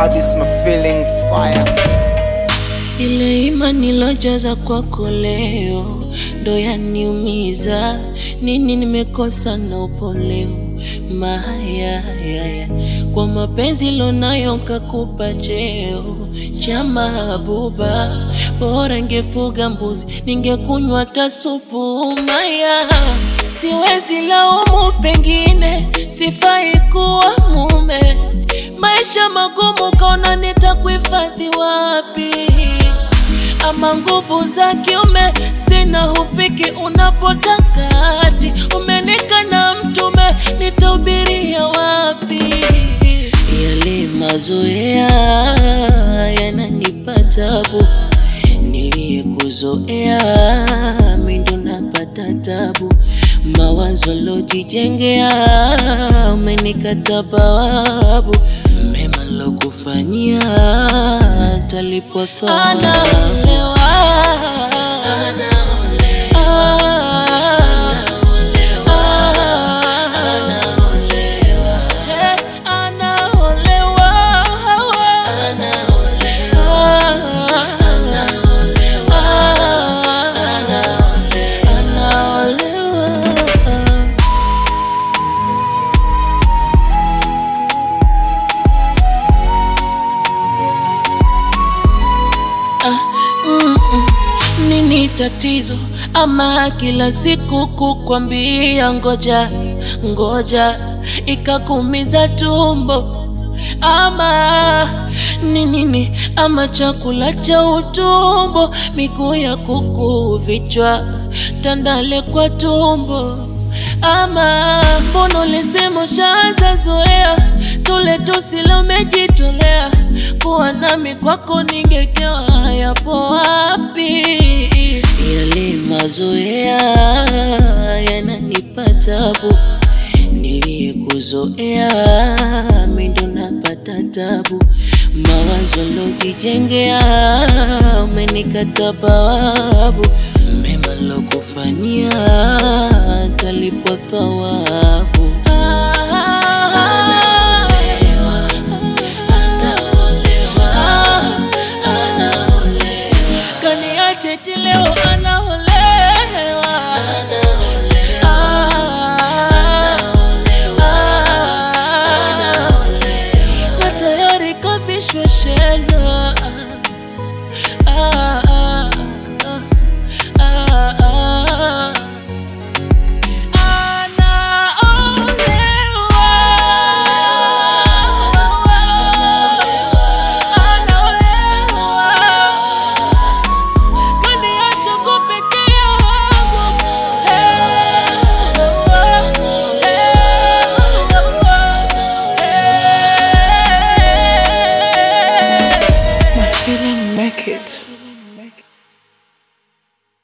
love is my feeling fire. Ile imani nilojaza kwako leo ndo yaniumiza. Nini nimekosa na upo leo mayayaya kwa mapenzi lonayo kakupa cheo cha mahabuba, bora ngefuga mbuzi ningekunywa hata supu maya. Siwezi laumu, pengine sifai kuwa mume. Maisha magumu, kaona nitakuhifadhi wapi? ama nguvu za kiume sina, hufiki unapotaka hati umenika na mtume, nitahubiria wapi? Yale mazoea yananipa tabu, niliyekuzoea mi ndo napata tabu, mawazo lojijengea umenikata bawabu, mema lokufanyia talipwa thawabu. Nini tatizo ama kila siku kukwambia ngoja ngoja ikakumiza tumbo ama ni nini ama chakula cha utumbo miguu ya kuku vichwa tandale kwa tumbo ama mbona ulisema ushaanza zoea tule tusile umejitolea kuwa nami kwako ningekewa yapo wapi yale mazoea yananipa tabu niliyekuzoea mi ndo napata tabu mawazo lojijengea umenikata bawabu mema lokufanyia talipwa thawabu